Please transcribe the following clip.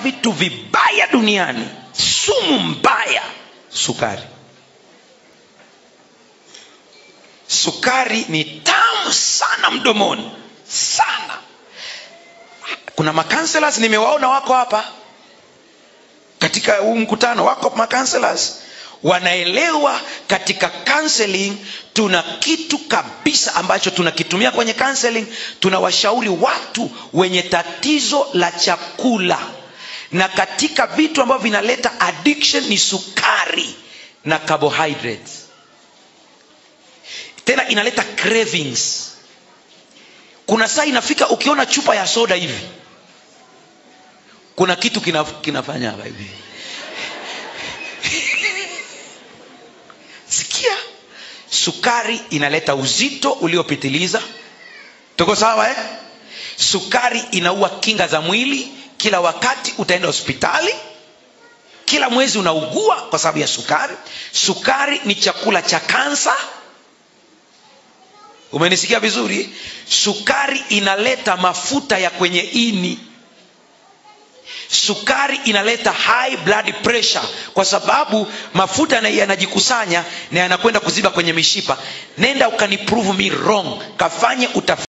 vitu vibaya duniani sumu mbaya sukari sukari ni tamu sana mdomoni sana kuna makanselas nimewaona wako hapa katika huu mkutano wako makanselas wanaelewa katika counseling tuna kitu kabisa ambacho tunakitumia kwenye counseling tunawashauri watu wenye tatizo la chakula na katika vitu ambavyo vinaleta addiction ni sukari na carbohydrates tena inaleta cravings kuna saa inafika ukiona chupa ya soda hivi kuna kitu kinaf, kinafanya hapa hivi sikia sukari inaleta uzito uliopitiliza tuko sawa eh? sukari inaua kinga za mwili kila wakati utaenda hospitali kila mwezi unaugua kwa sababu ya sukari sukari ni chakula cha kansa umenisikia vizuri sukari inaleta mafuta ya kwenye ini sukari inaleta high blood pressure kwa sababu mafuta yana- yanajikusanya na yanakwenda kuziba kwenye mishipa nenda ukaniprove me wrong kafanye utafiti